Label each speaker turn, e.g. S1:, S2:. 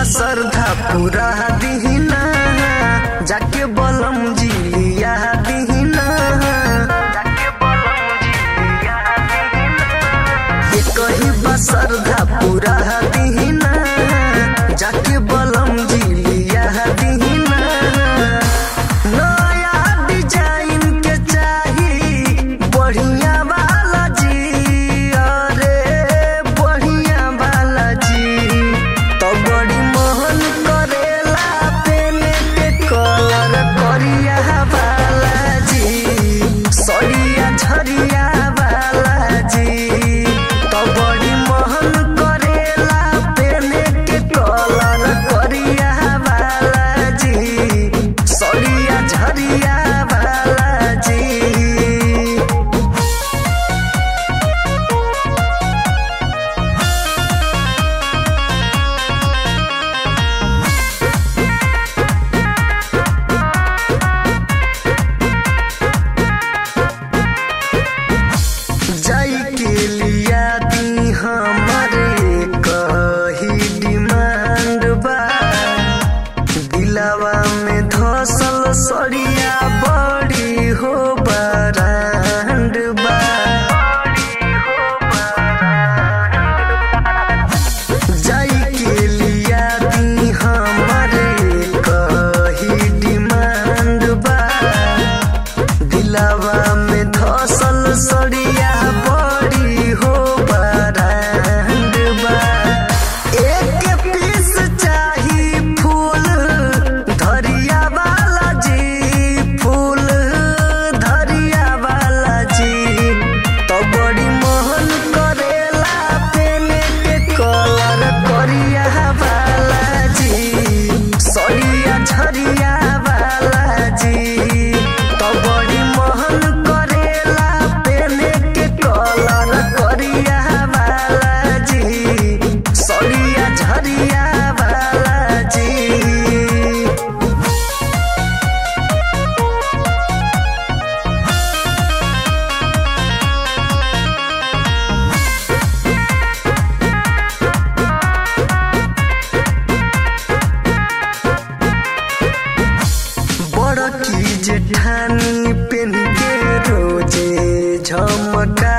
S1: श्रद्धा पूरा दीना जाके बलम जी लिया दीना ये कही बा श्रद्धा पूरा दीना जाके बलम जी लिया दीना नया डिजाइन के चाही बढ़िया वाला जी अरे बढ़िया वाला जी तो बड़ी मोहन करेला पेने के कलर करिया वाला जी सड़िया झरिया वाला जी तो बड़ी मोहन करेला पेने के कलर करिया वाला जी सड़िया झरिया वाला जी जाई के लिया दी हमारे कही डिमांड बा दिलावा में धसल सड़िया बड़ी हो बरांड बा जाई के लिया दी हमारे कही डिमांड बा दिलावा में धसल सड़िया बड़ी हो बरांड बा एक पीस चाही फूल धरिया वाला जी फूल धरिया वाला जी तो बड़ी मोहन करेला पेने के कलर करिया वाला जी सड़िया झरिया वाला जी तो बड़ी मोहन करेला पेने के कलर करिया वाला जी सड़िया झरिया वाला जी बड़ की जेठानी पेन के रोजे झमका